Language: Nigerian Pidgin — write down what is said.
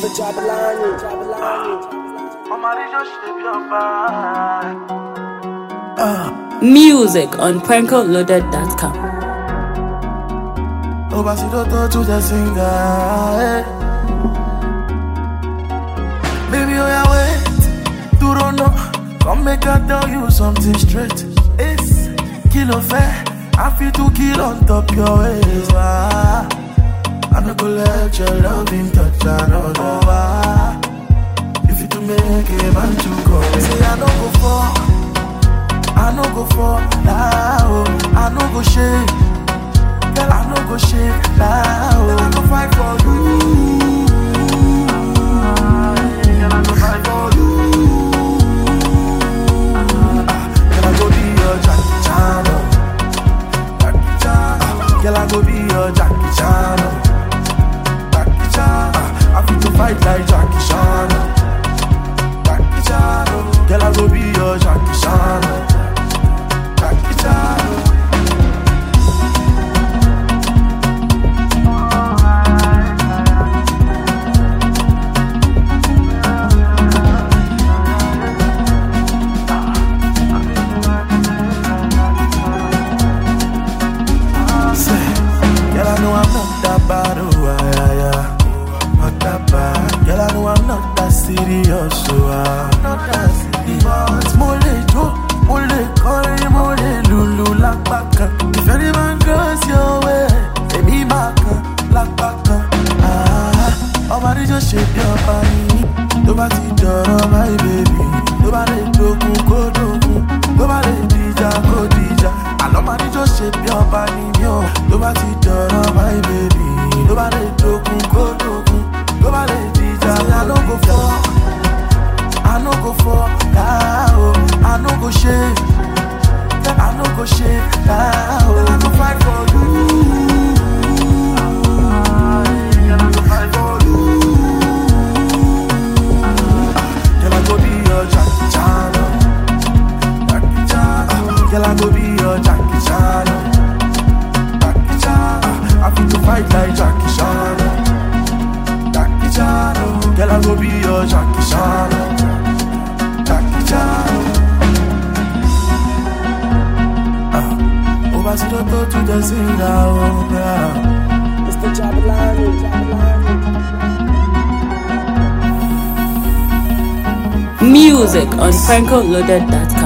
Mr. Jabulani, Jabulani. Music on prankoloaded.com. Obasidoto to the singer. eh. Baby, oh yeah, wait. You don't know. Come make I tell you something straight. It's kilo fair. I feel to kill on top your waist. Ah, I no go let your loving touch another. Ah, if you to make a man to go, say I no go for. I no go for now. I no go shake. Girl, I no go shake now. Girl, I go fight for you. Girl, I go fight for you. Ah, Girl, I go be your Jackie Chan. oh. Jackie Chan. Ah, Girl, I go be your Jackie Chan. oh. Jackie Chan. Ah, I fit to fight like Jackie Chan. oh. Jackie Chan. oh. Girl, I go be your Jackie Chan. oh. Jackie Chan. oh. Say, Girl, I know I'm not that bad, oh, ah, yeah, yeah. Not that bad. Girl, I know I'm not that serious, oh, ah. Not that serious. Mo le jó, mo le kọrin, mo le lùlù lápá kan. If any man goes your way, èmi máa kan lápá kan. Ah, ọba níjọ́ ṣe bí ọba yìí. Tó bá ti dọ̀rọ̀ my baby. Tó bá lè dogun kó dogun. Tó bá lè dìjà kó dìjà. Àlọ́ máa níjọ́ ṣe bí ọba ni mí o. Tó bá ti dọ̀rọ̀ my baby. Tó bá lè dogun kó dogun. Tó bá lè dìjà. Say I no go fall. I no go fall now. I no go shake. I no go shake now. I go fight for you. Girl, I go fight for you. Girl, I go be your Jackie Chan. oh. Jackie Chan. ah. Girl, I go be your Jackie Chan. oh. Jackie Chan. ah. I fit to fight like Jackie Chan. oh. Jackie Chan. oh. Girl, I go be your Jackie Chan. oh. Jackie Chan. oh. Ah. Obasidoto to the singer. Oh, yeah. Mr. Jabulani, Jabulani. Music on prankoloaded.com.